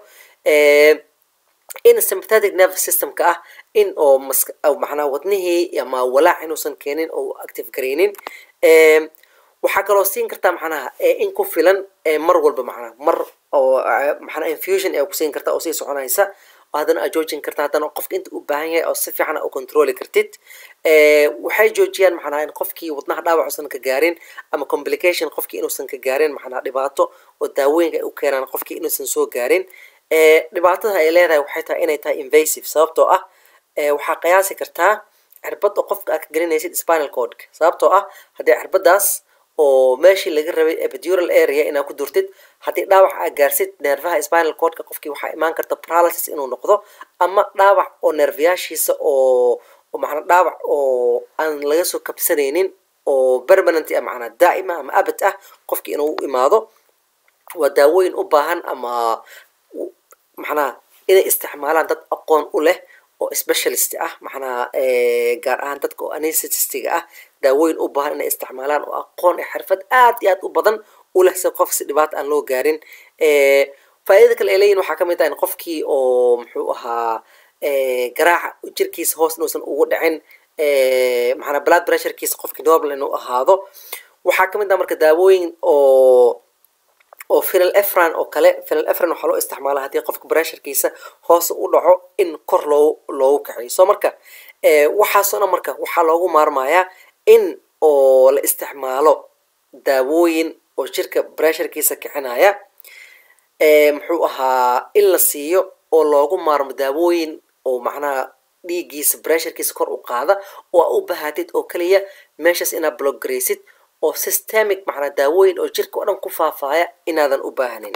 in sympathetic nervous systemka ah in oo mas macnaha wadnihii ama walaac inuusan keenin oo active garaynin waxaa kaloo siin kartaa macnaha in ku filan mar walba macnaha mar oo macnaha infusion ee kusiin karta oo sii soconaysa haddana aad joojin karta haddana qofka inta u baahan yahay oo si fiican u controli kartid waxay joojiyaan macnaha in qofkii wadnaha dhaawac uusan ka gaarin ama complication qofkii inuusan ka gaarin macnaha dhibaato oo daawooyinka ay u keenaan qofkii inuusan soo gaarin dhibaatada ay leedahay waxay tahay inay tahay invasive sababtoo ah waxaa qiyaasi kartaa cirbad oo qofka aad ka gelinaysid spinal cordka sababtoo ah haddii cirbadaas oo meeshii laga rabay epidural area inaad ku durtid haddii dhaawac aad gaarsid neerfaha spinal cordka qofkii waxaa imaan karta paralysis inuu noqdo ama dhaawac oo neerfayaashiisa oo macnaa dhaawac oo aan laga soo kabsanaynin oo permanent ah macnaa daa'ima ama abad ah qofkii inuu u imaado waa daawooyin u baahan ama macnaha inay isticmaalaan dad aqoon u leh oo specialist ah macnaha gaar ahaan dadka oo anesthetistiga ah daawooyin u baahan inay isticmaalaan oo aqoon iyo xirfad aad iyo aad u badan u leh si qof si dhibaata aan loo gaarin faa'iidada kale ay leeyihin waxaa ka mid ah in qofkii oo muxuu ahaa garaaca jirkiisa hoos inuusan ugu dhicin macnaa blood pressurekiisa qofkii normal inuu ahaado waxaa ka mid ah marka daawooyin oo oo final efran oo kale final efran waxaa loo isticmaalaa haddii qofka pressurekiisa hoos u dhaco in kor loo loogu kaciyo so marka waxaasoo dhan marka waxaa loogu maarmayaa in oo la isticmaalo daawooyin oo jirka pressurekiisa kicinaya muxuu ahaa in la siiyo oo loogu maarmo daawooyin oo macnaha dhiiggiisa pressurekiisa kor u qaada oo aa u bahatid oo keliya meeshaas inaad block garaysid oo systemic macnaa daawooyin oo jirka o dhan ku faafaya inaadan u baahnin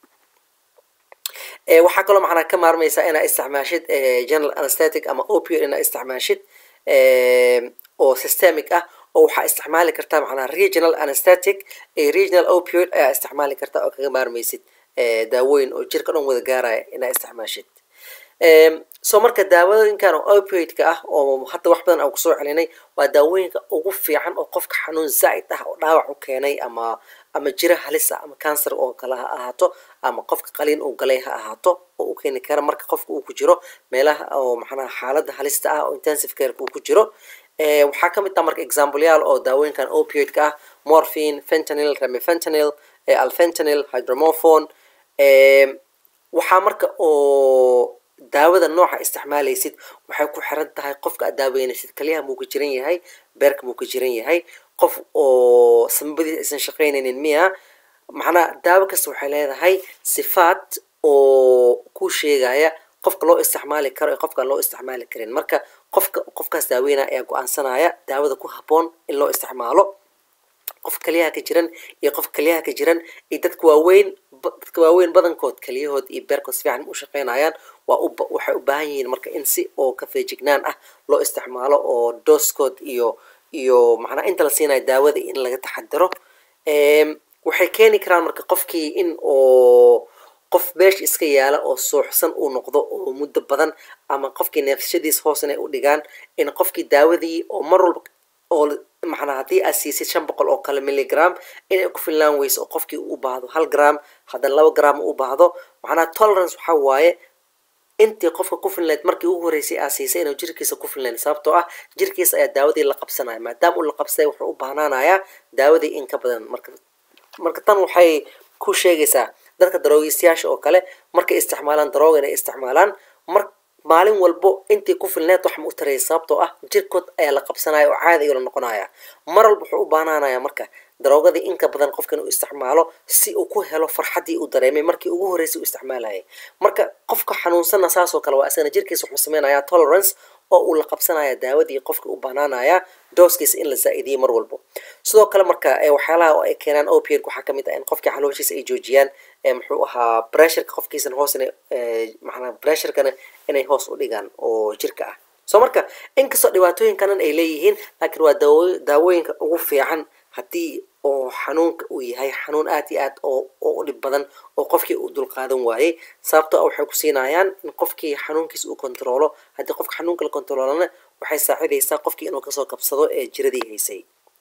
waxaa kaloo macnaa ka maarmaysaa inaa isticmaashid general anesthetic ama opioid inaa isticmaashid oo systemic ah oo waxaa isticmaali kartaa macnaa regional anesthetic regional opioid ayaa isticmaali kartaa oo kaga maarmaysid daawooyin oo jirka dhan wada gaaraya inaa isticmaashid so marka daawooyinkan oo opioidka ah oo hadda wax badan aan kusoo celinay waa daawooyinka ugu fiican oo qofka xanuun zaa'id ah oo dhaawac u keenay ama ama jiro halis ah ama cancer oo kale ha ahaato ama qofka qaliin uu galay ha ahaato oo u keeni kara marka qofka uu ku jiro meelaha oo macnaha xaaladda halista ah oo intensive careka uu ku jiro waxaa ka mid ah marka exampleyaal oo daawooyinkan opioidka ah morphine fentanyl remifentanil alfentanil hydromorphone waxaa marka oo daawada nooca isticmaalaysid waxay ku xiran tahay qofka aad daaweynaysid kaliyaha muu ka jiran yahay beerka muu ka jiran yahay qof oo samabadiis aysan shaqaynaynin miya macnaha daawo kasta waxay leedahay sifaad oo ku sheegaya qofka loo isticmaali karo ee qofkaan loo isticmaali karin marka qofka qofkaas daaweynaya ayaa go-aansanaya daawada ku habboon in loo isticmaalo qof kaliyaha ka jiran iyo qof kaliyaha ka jiran iyo dadka waaweyn dadka waaweyn badankood kaliyahood iyo beerkood si fiican u shaqaynayaan waa u waxay u baahan yihiin marka in si oo ka feejignaan ah loo isticmaalo oo dooskood iyo iyo macnaa inta la siinayo daawada in laga taxadiro waxay keeni karaan marka qofkii in oo qof meesha iska yaala oo suuxsan uu noqdo oo muddo badan ama qofkii neefsashadiis hoos inay u dhigaan in qofkii daawadii oo mar walba oo macnaa haddii aad siisid shan boqol oo kale milligram inay ku filnaan weyso oo qofkii u baahdo hal gram haddana laba gram u baahdo macnaha tolerance waxaa waaye intii qofka ku filnayd markii ugu horreysay aa siisay inuu jirkiisa ku filnayn sababtoo ah jirkiisa ayaa daawadii la qabsanaya maadaama uu la qabsaday wuxuu u baahnaanayaa daawadii in ka badan marka marka tan waxay ku sheegaysaa dadka daroogistayaasha oo kale markay isticmaalaan darooga inay isticmaalaan mar maalin walbo intii ku filneed wax ma u taraya sababtoo ah jirkood ayaa la qabsanaya oo caadi ayuu la noqonaya mar walba wuxuu u baanaanaya marka daroogadii inka badan qofka inuu isticmaalo si uu ku helo farxaddii uu dareemay markii ugu horreysay uu isticmaalayay marka qofka xanuunsanna saasoo kale waa isagana jirkiisa wuxuu sameynaya tolerance oo uu la qabsanaya daawadii qofka u banaanaya dooskiisa in la zaa-idiyo mar walbo sidoo kale marka waxyaalaha oo ay keenaan opioid waxaa kamid ah in qofkii calooshiisa ay joojiyaan muxuu ahaa pressureka qofkiisana hoos ina macnaa pressurekana inay hoos u dhigaan oo jirka ah so marka inkastoo dhibaatooyinkanan ay leeyihiin laakiin waa daawo daawooyinka ugu fiican haddii oo xanuunka uu yahay xanuun aad iyo aad oo oo u dhib badan oo qofkii uu dulqaadan waayey sababtoo ah waxay ku siinayaan in qofkii xanuunkiisa uu kontaroolo haddii qofka xanuunka la kontaroolana waxay saacidaysaa qofkii inuu kasoo kabsado ee jiradii haysay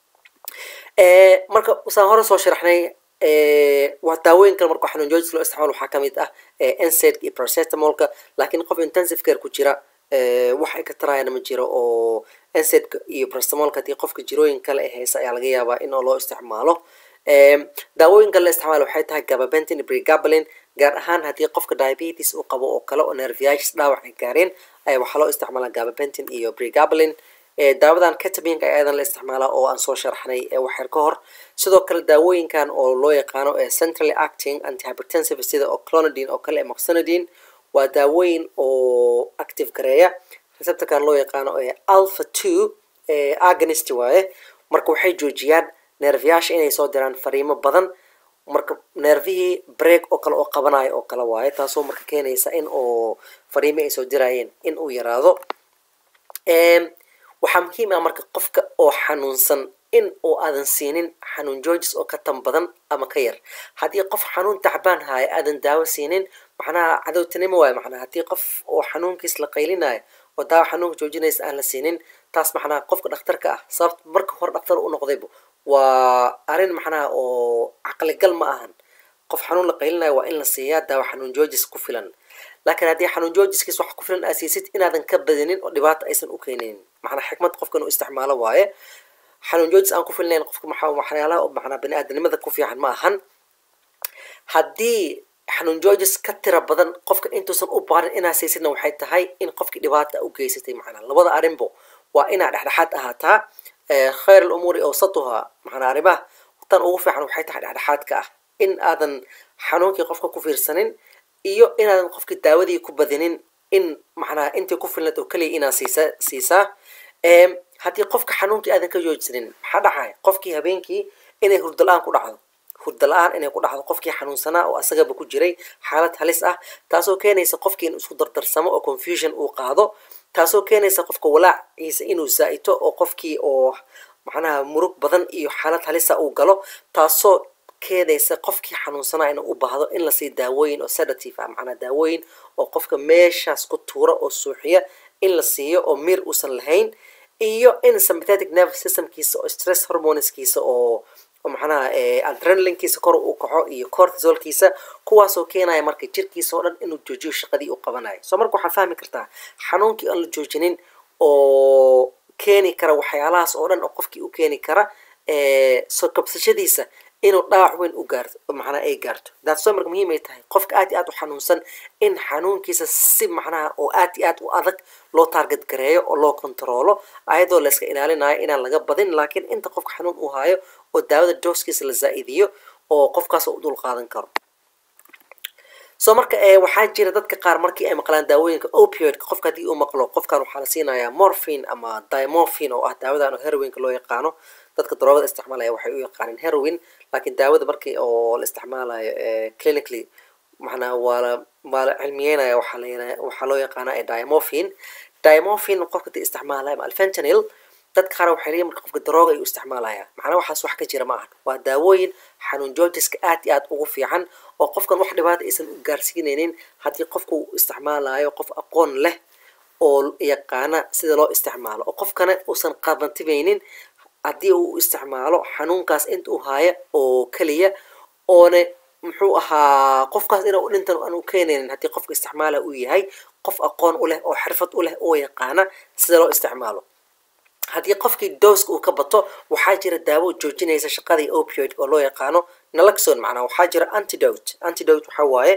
marka saan hore soo sharaxnay waa daawooyin kale marka xanuun joojis loo isticmaalo waxaa kamid ah nsed iyo paracetamolka laakiin qof intensive care ku jira wax ay ka tarayana ma jiro oo nsed iyo paracetamolka haddii qofka jirooyin kale ee haysa ayaa laga yaabaa in loo isticmaalo daawooyinka la isticmaalo waxay tahay gababentin iyo pregabalin gaar ahaan haddii qofka diabetes uu qabo oo kale oo nerviasis dhaawac ay gaareen ayaa waxaa loo isticmaalaa gababentin iyo pregabalin daawadan ketaminka ayadan la isticmaalaa oo aan soo sharaxnay waxyar ka hor sidoo kale daawooyinkan oo loo yaqaano centrally acting antihypertensive sida oo clonidine oo kale moxonidine waa daawooyin oo active gareeya receptorkan loo yaqaano alpha two agonist waaye marka waxay joojiyaan neerfayaasha inay soo diraan fariimo badan marka neerfihii break oo kale oo qabanayo oo kale waaye taasoo marka keenaysa in oo fariimo ay soo dirayeen in uu yaraado waxaa muhiim ah marka qofka oo xanuunsan in uu aadan siinin xanuun joojis oo ka tan badan ama ka yar haddii qof xanuun tacbaan haayo aadan daawo siinin macnaha cadowtinimo waayo macnaha haddii qof oo xanuunkiis la qaylinayo oo daawo xanuunka joojinaysa aan la siinin taas macnaha qofka dhakhtarka ah sababta marka hore dhakhtar u noqdayba waa arrin macnaha oo caqligal ma ahan qof xanuun la qaylinayo waa in la siiyaa daawo xanuun joojis ku filan laakiin haddii xanuun joojiskiis wax ku filan aa siisid inaadan ka badinin oo dhibaata aysan u keenaynin macnaa xikmad qofka inuu isticmaalo waaye xanuun joojis aan ku filnayn qofka maxaa waxyaalaha macnaa bani aadanimada ku fiican ma ahan haddii xanuun joojis ka tira badan qofka intuusan u baarin inaa siisidna waxay tahay in qofkii dhibaata u geysatay macnaa labada arrinbo waa inaa dhexdhexaad ahaataa khayr alumuuri awsatuha macnaa arrimaha tan ugu fiican waxay tahay dhexdhexaadka ah in aadan xanuunkii qofka ku fiirsanin iyo inaadan qofkii daawadii ku badinin in macnaha intii ku filnad oo keliya inaa siisa siisaa haddii qofka xanuunkii aadan ka joojsanin maxaa dhacaya qofkii habeenkii inay hurdo la-aan ku dhacdo hurdo la-aan inay ku dhacdo qofkii xanuunsanaa oo asagaba ku jiray xaalad halis ah taasoo keenaysa qofkii in isku dardarsamo oo confusion uu qaado taasoo keenaysa qofka walaaciisa inuu zaa'ito oo qofkii oo macnaha murug badan iyo xaalad halisa uu galo taasoo keenaysa qofkii xanuunsanaa inuu u baahdo in lasii daawooyin oo sedative ah macnaa daawooyin oo qofka meeshaas ku tuura oo suuxiya in la siiyo oo miir uusan lahayn iyo in sympathetic nerve systemkiisa oo stress hormoneskiisa oo oo macnaha adrenalinkiisa kor uu kaco iyo cortisolkiisa kuwaasoo keenaya marka jirkiisa oo dhan inuu joojiyo shaqadii uu qabanayo soo marka waxaad fahmi kartaa xanuunkii aan la joojinin oo keeni kara waxyaalahaas oo dhan oo qofkii u keeni kara soo kabsashadiisa inuu dhaawac weyn u gaarto macnaha ay gaarto daasoo marka muhiim ay tahay qofka aad iyo aad u xanuunsan in xanuunkiisa si macnaha oo aad iyo aad u adag loo taarget gareeyo oo loo kontaroolo ayadoo layska ilaalinayo inaan laga badin laakiin inta qofka xanuun uu hayo oo daawada dooskiisa la zaa-idiyo oo qofkaas u dul qaadan karo soo marka waxaa jira dadka qaar markii ay maqlaan daawooyinka opioidka qofka haddii uu maqlo qofkan waxaa la siinayaa morphine ama dimorphine oo ah daawadan oo heroinka loo yaqaano dadka daroogada isticmaalaya waxay u yaqaaneen heroin laakiin daawada markii oo la isticmaalayo clinically macnaa waa la waa la cilmiyeynaya waxaa la waxaa loo yaqaana dimorphine dimorphine qofka dii isticmaalaya ama alfentanil dadka qaar waxay leeyihin marka qofka darooga ayuu isticmaalaya macnaa waxaas wax ka jira ma aha waa daawooyin xanuun joojiska aad iyo aad ugu fiican oo qofkan wax dhibaata aysan u gaarsiinaynin haddii qofka uu isticmaalayo qof aqoon leh oo yaqaana sida loo isticmaalo oo qofkana uusan qabantibaynin haddii uu isticmaalo xanuunkaas inta uu haayo oo keliya oona muxuu ahaa qofkaas inuu dhintan aan u keenaynin haddii qofka isticmaala uu yahay qof aqoon u leh oo xirfad u leh oo yaqaana sida loo isticmaalo haddii qofkii dooska uu ka bato waxaa jira daawo joojinaysa shaqadii opioid oo loo yaqaano naloxon macnaa waxaa jira antidote antidote waxaa waaye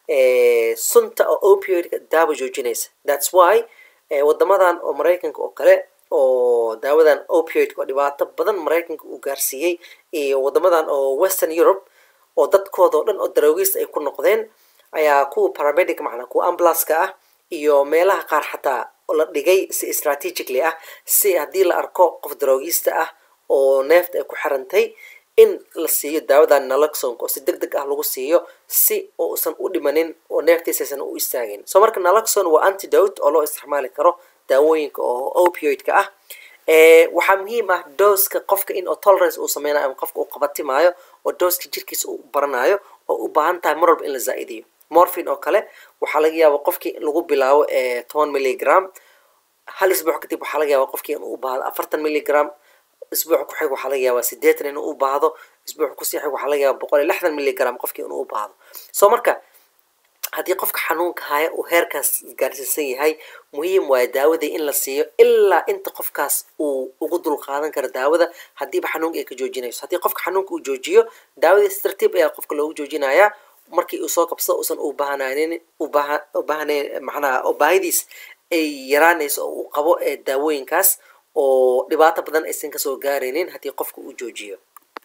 sunta oo opioidka daawo joojinaysa thats why wadamadan oo maraykanka oo kale oo daawadan opioidka oo dhibaato badan maraykanka uu gaarsiiyey iyo wadamadan oo western europe oo dadkooda oo dhan oo daroogista ay ku noqdeen ayaa kuwa paramedic macnaa kuwa ambulanceka ah iyo meelaha qaar xataa la dhigay si strategically ah si haddii la arko qof daroogista ah oo neefta ay ku xirantay in la siiyo daawadan naloxonka oo si deg deg ah lagu siiyo si uusan u dhimanin oo neeftiisaysan u istaagin soo marka naloxon waa antidote oo loo isticmaali karo daawooyinka oo opioidka ah waxaa muhiim ah dooska qofka in oo tolerance uu sameynayo ama qofka uu qabatimaayo oo dooska jirkiisa uu baranayo oo u baahan tahay mar walba in la zaa-idiyo morphin oo kale waxaa laga yaaba qofkii in lagu bilaabo toban milligram hal isbuuc kadib waxaa laga yaaba qofkii inuu u baahdo afartan milligram isbuuc ku xig waxaa laga yaabaa sideetan inuu u baahdo isbuuc kusii xig waxaa laga yaaba boqol iyo lixdan milligram qofkii inuu u baahdo soo marka haddii qofka xanuunka haya uu heerkaas gaarsiisan yahay muhiim waayo daawadii in la siiyo ilaa inta qofkaas uu ugu dul qaadan karo daawada haddiiba xanuunka ay ka joojinayso haddii qofka xanuunka uu joojiyo daawadii si tartiib ayaa qofka loogu joojinayaa markii uu soo kabsado uusan u baahnanin ubaaha u baahnayn macnaha oo baahidiis ay yaraanayso oo u qabo ee daawooyinkaas oo dhibaato badan aysan kasoo gaaraynin haddii qofka uu joojiyo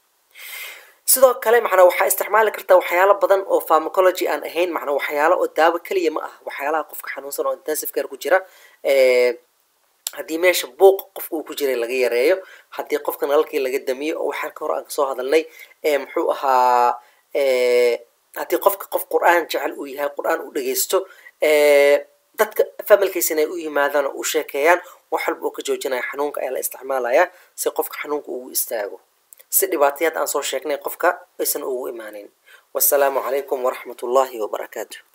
sidoo kale macnaa waxaa isticmaali kartaa waxyaalo badan oo pharmacology aan ahayn macnaa waxyaalo oo daawo keliya ma ah waxyaalaha qofka xanuunsan oo intensive care ku jira haddii meesha buuq qofka uu ku jiray laga yareeyo haddii qofka nalalkii laga damiyo oo waxaa ka hor aan kasoo hadalnay muxuu ahaa haddii qofka qof qur-aan jecel uu yahay qur-aan u dhegeysto dadka familkiisina ay u yimaadaan oo u sheekeeyaan wax walba oo ka joojinaya xanuunka ayaa la isticmaalayaa si qofka xanuunka ugu istaago si dhibaatayaad aan soo sheegnay qofka aysan ugu imaanin wasalaamu calaykum waraxmat ullaahi wabarakaatu